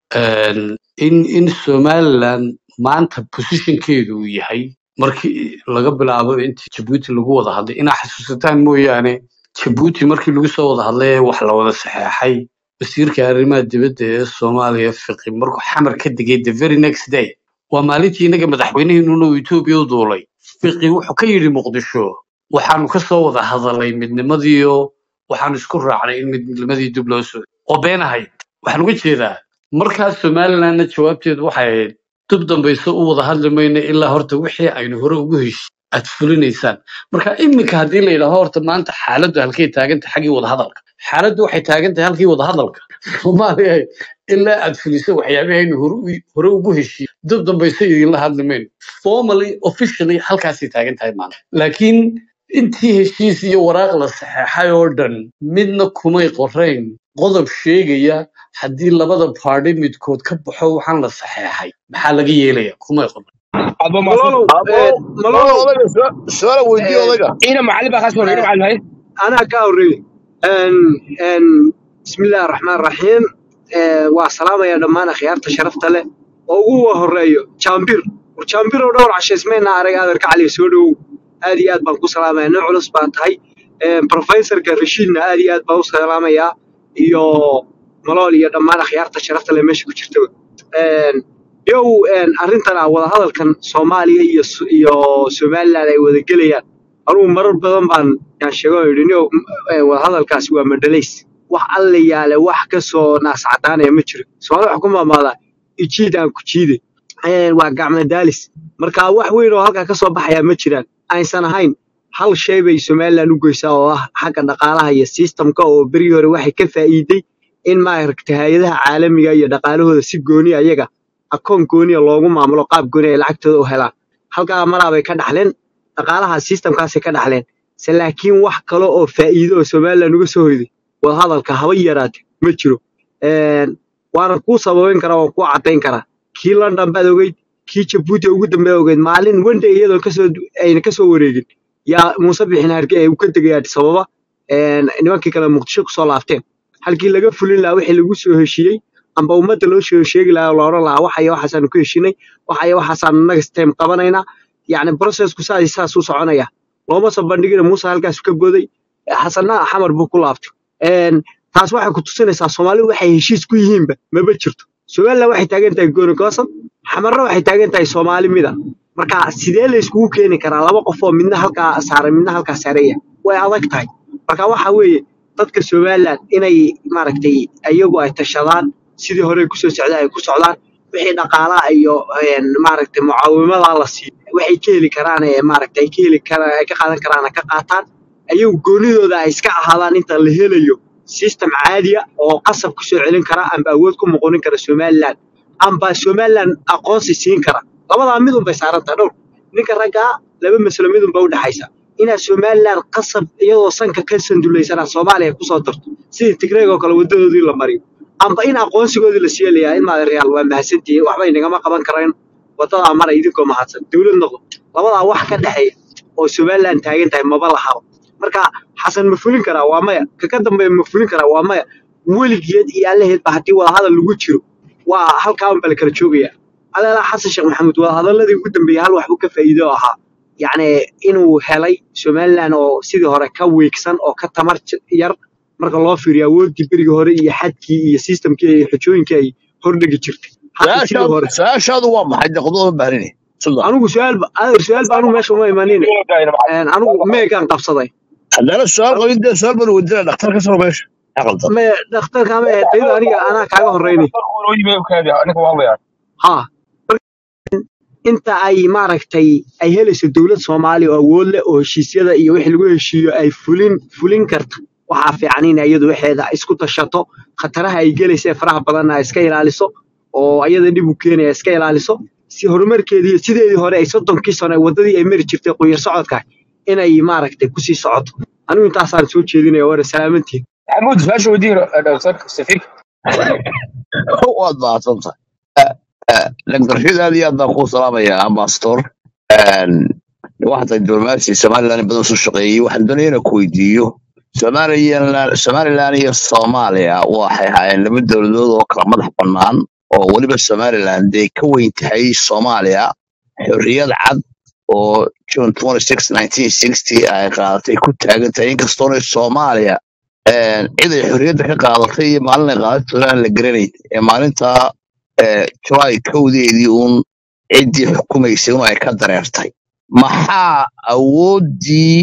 een, in in somaliland maanta positionkeedu uu yahay markii laga bilaabo intii jabuuti lagu wada hadlay inaa xasuusataan mooyaane jabuuti markii lagu soo wada hadlay ee wax la wada saxeexay wasiirka arrimaha dibadda ee soomaaliya fiqi markuu xamar ka degay the very next day waa maalintii inaga madaxweynihiinuna uu etoobiya u duulay fiqi wuxuu ka yidhi muqdisho waxaanu ka soo wada hadalay midnimadiiyo waxaanu isku raacnay in midnimadii dib loo soo oo been ahayd waxaan uga jeedaa markaas somalilandna jawaabteedu waxay ahayd dib dambayso u wada hadli mayno ilaa horta wixii aynu hore ugu heshi aad fulinaysaan marka iminka haddii la yidhaaho horta maanta xaaladdu halkay taagantahay xaggii wadahadalka xaaladdu waxay taagan tahay halkii wadahadalka soomaaliya ilaa aad fuliso waxyaabahaynu hore u- hore ugu heshiiye dib dambayso idinla hadli mayno formally officially halkaasay taagan tahay maanta laakiin intii heshiis iyo waraaq la saxeexay oo dhan midna kumay qorayn qodob sheegaya haddii labada baadhi midkood ka baxo waxaan la saxeexay maxaa laga yeelaya kumay qorayn aad ba maasanta malolow abo eh, malolo malolow odayga su- su-aala weydiiye eh, odayga ina macalin baa kaas hore ina eh, macalin haye anaa ka horreeyey En en bismillaahi raxmaan raxiim Eh, waa salaamaya dhammaan akhyaarta sharafta leh oo ugu horeeyo jaambir war jaambir oo dhowr cashaysmayna arag adeerka cali soo dhowow aad iyo aad baan ku salaamaya nin culus baa tahay Eh, professorka rashiidna aad iyo aad baan u salaamayaa iyo malool iyo dhammaan akhyaarta sharafta leh meesha ku jirtaba En, yow en, arrintan ah wadahadalkan soomaaliya iyo Su- iyo somaliland ay wada gelayaan anugu marar badan baan yaan sheego oo yidhi "Nio, m- eh, wadahadalkaasi waa madhalays wax alla yaale wax ka soo naas cadaanaya ma jiro soomaalida waxaa ku maamaadaa ijiid aan ku jiide Eh, waa gacmo daalis marka wax weyn oo halkaa ka soo baxayaa ma jiraan aysan ahayn hal shay bay somaliland u goysaa oo ah xagga dhaqaalaha iyo systemka oo berigii hore waxay ka faa'iiday in maaragta hay-adaha caalamiga iyo dhaqaalahooda si gooni ayaga akoon gooniya loogu maamulo qaab gooni ay lacagtooda u helaan halkaa maraabay ka dhaxleen dhaqaalaha systemkaasay ka dhaxleen se laakiin wax kale oo faa'iido oo somaliland uga soo hoyday wadahadalka haba yaraate ma jiro Een, waana kuu sababeyn karaa waan kuu caddayn karaa kii london baad ogeyd kii jabuuti ugu dambeeya ogeyd maalin wende iyadoo kasoo ayna kasoo wareegin yaa muuse bixin harge ee uu ka tegay addis ababa Een, nimankii kale muqdisho kusoo laabteen halkii laga fulin lahaa wixii lagu soo heshiiyey amba ummadda loo soo sheegi lahaa oo la odhan lahaa waxaya waxaasaanu ku heshinay waxaya waxaasaanu next time qabanaynaa yacni processku saas iyo saas u soconaya looma soo bandhigina muuse halkaas ka boday xasanna xamar buu ku laabtay Een, taas waxay ku tusinaysaa soomaalidu waxay heshiis ku yihiinba maba jirto somaliland waxay taagan tahay gooni goosab xamarna waxay taagan tahay soomaali mida marka sidee la iskugu keeni karaa laba qof oo midna halkaa saaran midna halkaa saareeya way adag tahay marka waxa weeye dadka somaliland inay maaragtay iyagu ay tashadaan sidii hore kusoo socda ay ku socdaan wixii dhaqaalaha iyo een, maaragtay mucaawimada la siiyo waxay ka heli karaan ee maaragtay ay ka heli karaan ay ka qaadan karaan ka qaataan ayagu goonidooda ay iska ahaadaan inta la helayo system caadiya oo qasab ku soo celin kara amba awood ku muquunin kara somaliland amba somaliland aqoonsi siin kara labadaa midun bay saaran tahay dhowr ninka raggaa laba maslo midun ba u dhexaysa inaad somaliland qasab iyadoo sanka ka sandulaysanaa soomaaliya kusoo darto sidii tigreeg oo kale wadadoodii la mariyo amba in aqoonsigoodii la siilayaa in maadereyaal waa mahadsantihiin waxba inagama qaban kareen wadadaa mara idinkoo mahadsan dowlad noqdo labadaa wax ka dhexeeya oo somaliland taagan tahay maba lahaba marka xasan ma fulin karaa waa maya kaka dambeeya ma fulin karaa waa maya weligeed iyo allaheedba haddii wadahadal lagu jiro waa halkaa unba la kala joogayaa adeelaa xasan sheekh maxamuud wadahadaladii ugu dambeeyey hal waxbuu ka faa'iido oo ahaa yacni inuu helay somaliland oo sidii hore ka wiigsan oo ka tamar j- yar marka loo fiiriyo awooddii berigii hore iyo xadkii iyo systemkii iyo xujooyinkii ay hordhigi jirtay hadda sidii su-aashaadu hore su-aashaadu waa maxay de khudbada baahrini suldan anigu su-aal ba adeer su-aal ba anigu meesha uma imanin anigu meegaan qabsaday haddana su-aal qabin dee su-aal baan weydiinaya dhakhtar ka soo meesha aqaldan me dhakhtarka ma ahayd tayada aniga anaa kaaga horeynay ha inta ay maaragtay ay helayso dowlad soomaali oo awood leh oo heshiisyada iyo wixii lagu heshiiyo ay fulin fulin karta waxaa fiican in iyadu waxeeda isku tashato khataraha ay gelaysa ee faraha badanna ay iska ilaaliso oo ayada dhib u keenaya iska ilaaliso si horumarkeedii sideedii hore ay soddonkii sano ee waddadii ay mari jirtay qunyar socodka inay maaragtay kusii socoto anigu intaasaan soo jeedinaya waana salaamantiin maxamuud su-aasha weydiin dhaktarka safiirka waad mahadsantahay lagdarshid aad iyo aad baan kuu salaamayaa ambassador waxaad diblomaasi somaliland in badan soo shaqeeyey waxaan doonaya inaan ku weydiiyo somaliland somaliland iyo soomaaliya waxay ahaayeen laba dowladood oo kala madax bannaan oo weliba somaliland ay ka weyn tahay soomaaliya xorriyad cad oo june 26 1960 ay qaadatay ku taagan tahay inkastoona soomaaliya een, cid ay xorriyadda ka qaadatay iyo maalin ay qaadatay aan la garanayn ee maalintaa ee, july kowdeedii uun ciddii xukumaysay un ay ka dareertay maxaa awooddii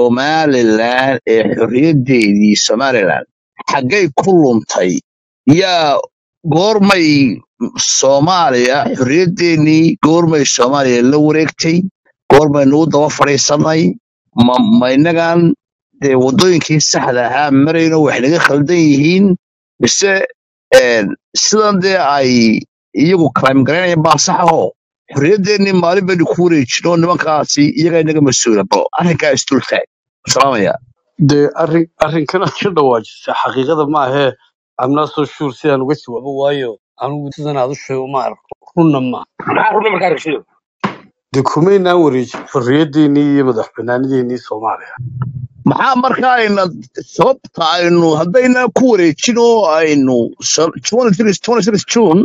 somalilan ee xorriyaddeedii somalilan xaggay ku luntay yaa goormay soomaaliya xorriyaddeenii goormay soomaaliya la wareegtay goormaynu u daba fadhiisanay ma ma innagan dee waddooyinkii saxda ahaa marayno wax naga khaldan yihiin mise een, sidan dee ay iyagu crime garaynayaan baa sax ahoo xorriyaddeenii maalin baynu ku wareejino nimankaasi iyagaa inaga mas-uula bal arrinkaa isdultaag salaamaya dee arrin arrinkan aad ka dhawaajisay xaqiiqada ma ahee I'm not so sure sidaan uga jawaabo waayo anigu sidan aad u sheego ma arko runna ma maxaa runa markaa rashido dee kumaynaan wareejin xorriyaddeenii iyo madax bannaanideennii soomaaliya maxaa markaa ayna sababta aynu haddayna ku wareejin oo aynu so- 26 26 june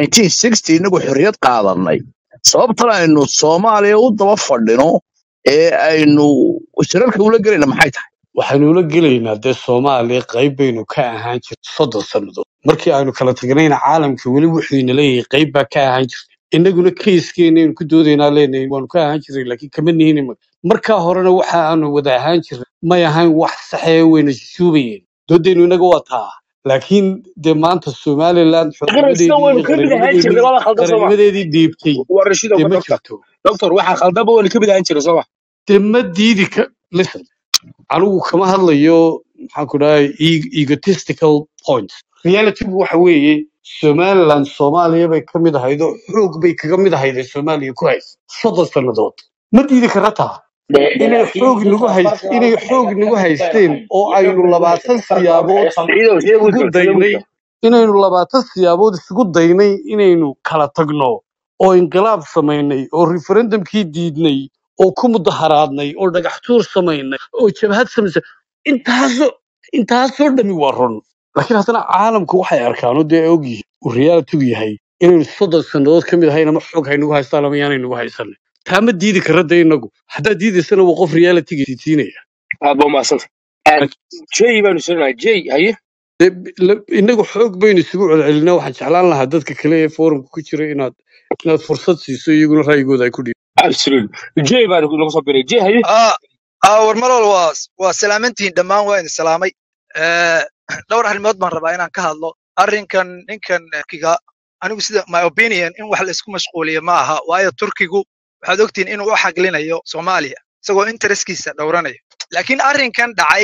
1960 inagu xorriyad qaadanay sababtan aynu soomaaliya u daba fadhino ee aynu shirarka ula gelayna maxay tahay waxaynu ula gelaynaa dee soomaaliya qayb baynu ka ahaan jirtay soddon sannadood markii aynu kala tagnayna caalamka weli wuxuu ina leeyahay qayb baa ka ahaan jirtay innaguna keyskeennaynu ku doodaynaa leenahay waanu ka ahaan jirnay laakiin kama nihin imika markaa horena waxa aanu wada ahaan jirnay may ahayn wax saxee wayna shuubayeen doodaynu innaga waa taa laakiin dee maanta somaliland qirasna xornimadeedii iyo waynu ka mid ahaan jirnay qarannimadeedii laba khaldan soo ma qarannimadeedii dhiibtay waa rashido dee ma doctor jirto doctor waxaa khaldaba waynu ka mid ahaan jirnay soo ma dee ma diidi ka listen anigu kama hadlayo maxaan ku dhahay e- egotistical points realitygu waxa weeye somaliland soomaaliya bay ka mid ahayd oo xoog bay kaga mid ahayd ee soomaaliya ku haysa soddon sannadood ma diidi kara taa de de inay laakiin xoog nagu doctor hays farqiga inay u dhexeeya xoog nagu maxay haysteen tahay oo iyo aynu labaatan farqiga u siyaabood dhexeeya som ciidow sida isugu gudbo sida daynay gudbo inaynu labaatan siyaabood isugu daynay inaynu kala tagno oo inqilaab samaynay oo referendumkii diidnay oo ku mudaharaadnay oo dhagax tuur samaynay oo jabhad samaysay intaasoo intaasoo dhami waa run laakiin haddana caalamku waxay arkaan oo dee ay ogyihiin uu realitygu yahay inaynu soddon sannadood ka mid ahayn ama xoog haynagu haystaan ama yaanay nagu haysanin taa ma diidi kara de inagu haddaad diidaysana waa qof realityga siinaya aad baa umahadsanta jay baanu sirnaa jay haye dee la- inagu xoog baynu isugu celcelinaa waxaan jeclaan lahaa dadka kale ee forumka ku jira inaad inaad fursad siiso iyaguna ra'yigooda ay ku dhiibaan absolutely jay baanu nagu soo biray jay haye aa aa war malol waa waa salaamantihiin dhammaan waa idin salaamay Eh, dhowr arrimood baan rabaa inaan ka hadlo arrinkan ninkan turkiga anigu sida my opinion in wax la isku mashquuliyo ma aha waayo turkigu waxaad ogtihiin inuu u xaglinayo soomaaliya isagoo intereskiisa dhowranayo laakiin arrinkan dhacay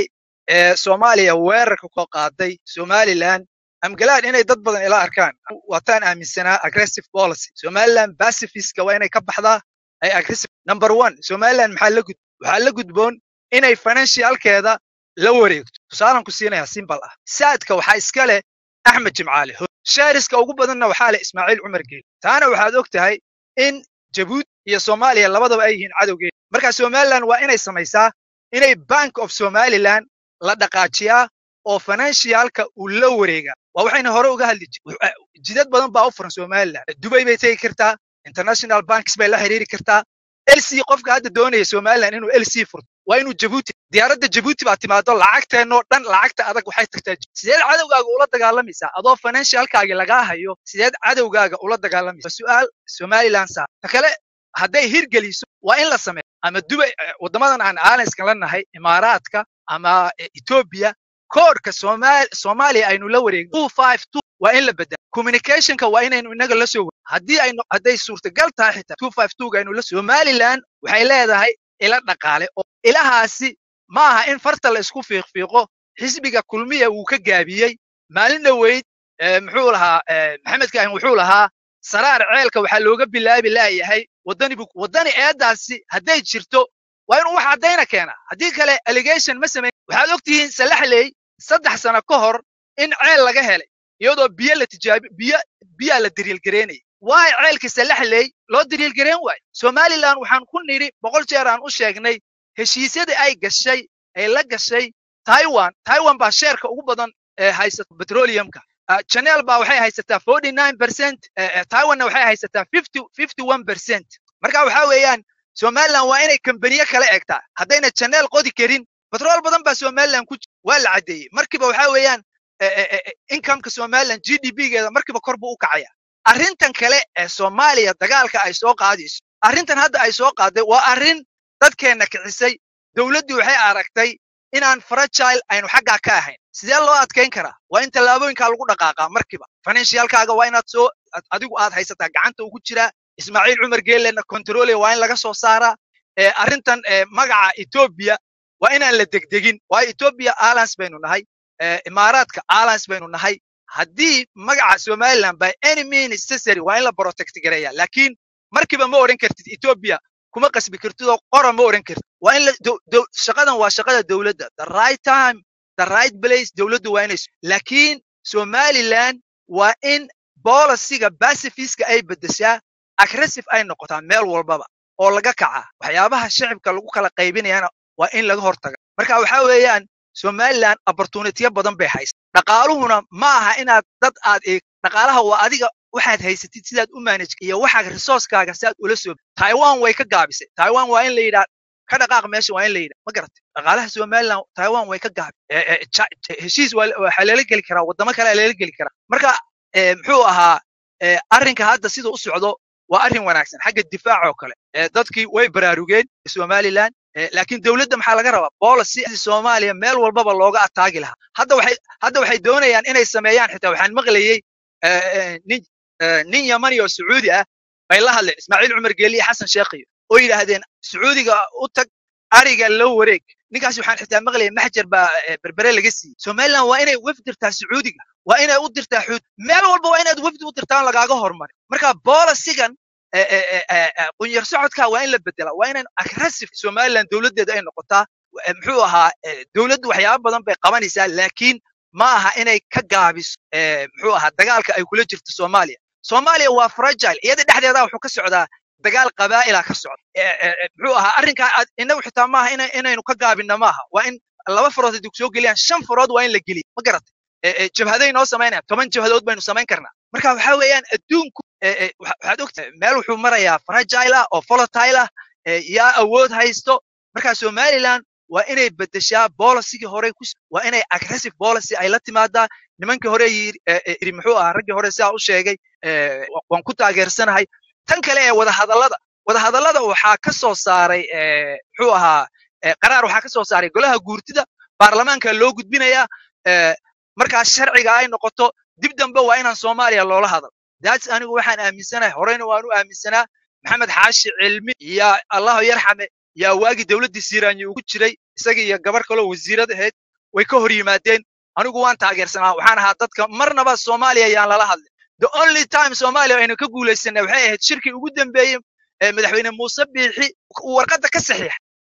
ee soomaaliya weerarka ku qaaday somaliland amgalaan inay dad badan ila arkaan waataan aaminsanaa aggressive policy somaliland pacifiska waa inay ka baxdaa ay aggressive number one somaliland maxaa la gud waxaa la gudboon inay financialkeeda la wareegto tusaalan ku siinaya simbal ah saadka waxaa iska leh axmed jimcaale shaariska ugu badanna waxaa leh ismaaciil cumar geeli taana waxaad og tahay in jabuuti iyo soomaaliya labadaba ay yihiin cadowgeeda marka somaliland waa inay samaysaa inay bank of somaliland la dhaqaajiyaa oo financialka uu la wareegaa waa waxayna hore uga hadli jir jidad badan baa u furan somaliland dubay bay tegi kartaa international banks bay la xiriiri kartaa lc qofka hadda doonaya somaliland inuu lc furto waa inuu jabuuti diyaaradda jabuuti baa timaado lacagteennoo dhan lacagta adag waxay tagtaa sideed cadowgaaga ula dagaalamaysaa adoo financialkaagi lagaa hayo sideed cadowgaaga ula dagaalamaysaa su'aal somaliland saa ta kale hadday hirgeliso waa in la sameeyo ama dubay waddamadan aan aalanskan la nahay imaaraadka ama etoobiya koodhka soomaaliya aynu la wareegno two five two waa in la bedela communicationka waa inaynu inaga la soo haddii aynu hadday suurtagal tahay xitaa two five two aynu la somaliland waxay leedahay ila dhaqaale oo ilahaasi ma aha in farta la isku fiiqfiiqo xisbiga kulmiya wuu ka gaabiyey maalin dhoweyd muxuu lahaa maxamed kaahin wuxuu lahaa saraar ceelka waxaa looga bilaabi laayahay waddani bu waddani eeddaasi hadday jirto waa inuu wax caddayna keenaa haddii kale allegation ma samayn waxaad og tihiin salaxley saddex sano ka hor in ceel laga helay iyadoo biyo la tijaabi biyo biyaa la diriilgareynayay waay ceelka salaxley loo diriilgareyn waayo somaliland waxaan ku nidhi boqol jeer aan u sheegnay heshiisyadii ay gashay ay la gashay taiwan taiwan baa sheerka ugu badan ee haysata petroleumka chanel baa waxay haysataa forty nine percent taiwanna waxay haysataa fifty fifty one percent marka waxaa weeyaan somaliland waa inay kambaniye kala egtaa haddayna chanel qodi karin betrol badan baa somaliland ku waa la caddeeyey markiiba waxaa weeyaan incomeka somaliland g d p-geeda markiiba kor buu u kacaya arrintan kale ee soomaaliya dagaalka ay soo qaadayso arrintan hadda ay soo qaaday waa arrin dadkeenna kicisay dowladdii waxay aragtay inaan fragile aynu xaggaa ka ahayn sidee loo adkayn karaa waa in tallaabooyinkaa lagu dhaqaaqaa markiiba financialkaaga waa inaad soo adigu aad haysataa gacanta ugu jiraa ismaaciil cumar geelena controlya waa in laga soo saaraa arrintan magaca etoobiya waa inaan la degdegin waayo etoobiya alliance baynu nahay imaaraadka alliance baynu nahay haddii magaca somaliland by any means necessary waa in la protect gareeya laakiin markiiba ma odhan kartid etoobiya kuma qasbi kartid oo qora ma odhan kartid waa in shaqadan waa shaqada dowladda the right time the right place dowladdu waa inay laakiin somaliland waa in bolisiga pacifiska ay beddeshaa aggressive ay noqotaa meel walbaba oo laga kacaa waxyaabaha shicibka lagu kala qaybinayana waa in laga hortaga marka waxaa weeyaan somaliland opportunitiya badan bay haysa dhaqaaluhuna ma aha inaad dad aad eeg dhaqaalaha waa adiga waxaad haysatid sidaad u manage iyo waxa resourcekaaga si aad ula soo taiwan way ka gaabisay taiwan waa in la yidhaa ka dhaqaaq meesha waa in la yidhaa ma garatay dhaqaalaha somaliland taiwan way ka gaabi heshiis waxaa lala geli karaa waddamo kale lala geli karaa marka muxuu ahaa arrinka hadda sida u socdo waa arrin wanaagsan xagga difaac oo kale dadkii way baraarugeen somaliland laakiin dowladda maxaa laga rabaa policy soomaaliya meel walbaba looga ataagi lahaa hadda waxay hadda waxay doonayaan inay sameeyaan xitaa waxaan maqlayey nin nin yamani oo sacuudi ah bay la hadleen ismaaciil cumar geeli iyo xasan sheekhiyo oo yidhaahdeen sacuudiga u tag ariga loo wareeg ninkaas waxaan xitaa maqlayay maxjar baa berbere laga siiyey somaliland waa inay wafd dirtaa sacuudiga waa inay u dirtaa xuud meel walba waa inaad wafdi u dirtaan lagaaga hormarin marka bolisigan qunyar socodka waa in la bedelaa waa inaan aggressive somaliland dowladdeeda ay noqotaa muxuu ahaa dowladdu waxyaaba badan bay qabanaysaa laakiin ma aha inay ka gaabiso muxuu ahaa dagaalka ay kula jirto soomaaliya soomaaliya waa fragile iyada dhexdeeda wuxuu ka socdaa dagaal qabaa'ila ka socda muxuu ahaa arrinkaa inagu xitaa maaha inaynu ka gaabinna maaha waa in laba farood haddii kusoo geliyaan shan farood waa in la geliya ma garatay jabhaday noo samaynayaan toban jabhadood baynu samayn karnaa marka waxaa weeyaan adduunku waxaad ogtahay meel wuxuu marayaa fragile ah oo volatile ah yaa awood haysto marka somaliland waa inay bedeshaa bolisigii hore ku waa inay aggressive policy ay la timaadaa nimankii hore yiri muxuu ahaa raggii hore sidaa u sheegay waan ku taageersanahay tan kale ee wadahadallada wadahadallada waxaa ka soo saaray muxuu ahaa qaraar waxaa ka soo saaray golaha guurtida baarlamaanka loo gudbinayaa markaas sharciga ay noqoto dib dambe waa inaan soomaaliya loola hadal daats anigu waxaan aaminsanahay horeyna waan u aaminsanaa maxamed xaashi cilmi iyo allahu yarxame yaa waagii dowladdii siiraanyi ugu jiray isaga iyo gabar kaloo wasiirad ahayd way ka hor yimaadeen anigu waan taageersanaa waxaan ahaa dadka marnaba soomaaliya yaan lala hadlin the only time soomaaliya aynu ka guulaysanay waxay ahayd shirkii ugu dambeeyey ee madaxweyne muuse biixi uu warqadda ka saxiixa